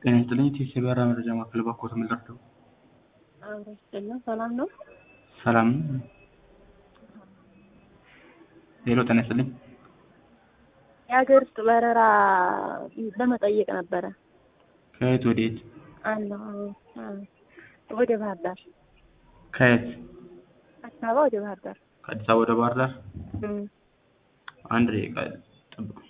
ጤና ይስጥልኝ ቴስ የበረራ መረጃ ማዕከል ባክዎት ምን ልርዳዎ? አብሮ ይስጥልን ሰላም ነው? ሰላም ነው? ሄሎ ጤና ይስጥልኝ የሀገር ውስጥ በረራ ለመጠየቅ ነበረ። ከየት ወዴት? አለሁ ወደ ባህር ዳር ከየት? አዲስ አበባ ወደ ባህር ዳር ከአዲስ አበባ ወደ ባህር ዳር እም፣ አንድ ደቂቃ ጠብቁኝ።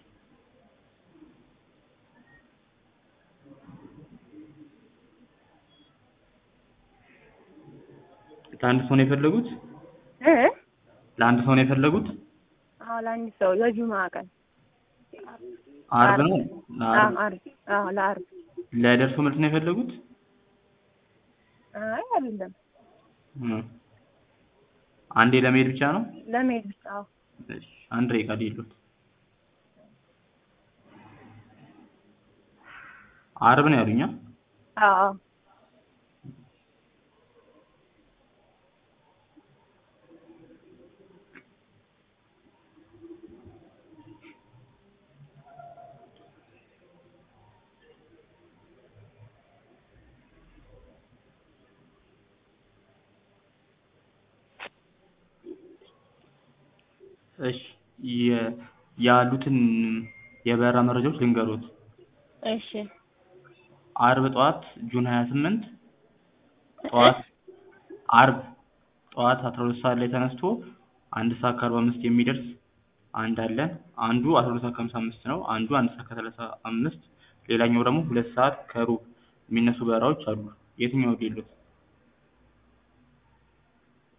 ለአንድ ሰው ነው የፈለጉት? እ ለአንድ ሰው ነው የፈለጉት? አዎ ለአንድ ሰው ለጁምዓ ቀን አርብ ነው? አዎ ለአርብ አርብ አዎ ለአርብ ለደርሶ መልስ ነው የፈለጉት? አይ አይደለም እ አንዴ ለመሄድ ብቻ ነው? ለመሄድ ብቻ አዎ እሺ አንድ ደቂቃ ልሂድልዎት። አርብ ነው ያሉኝ? አ? አዎ አዎ እሺ የ- ያሉትን የበረራ መረጃዎች ልንገሮት። እሺ አርብ ጠዋት ጁን 28 ጠዋት አርብ ጠዋት 12 ሰዓት ላይ ተነስቶ አንድ ሰዓት ከአርባ አምስት የሚደርስ አንድ አለን። አንዱ 12 ሰዓት ከሀምሳ አምስት ነው። አንዱ አንድ ሰዓት ከሰላሳ አምስት ሌላኛው ደግሞ ሁለት ሰዓት ከሩብ የሚነሱ በረራዎች አሉ። የትኛው ሊሉት?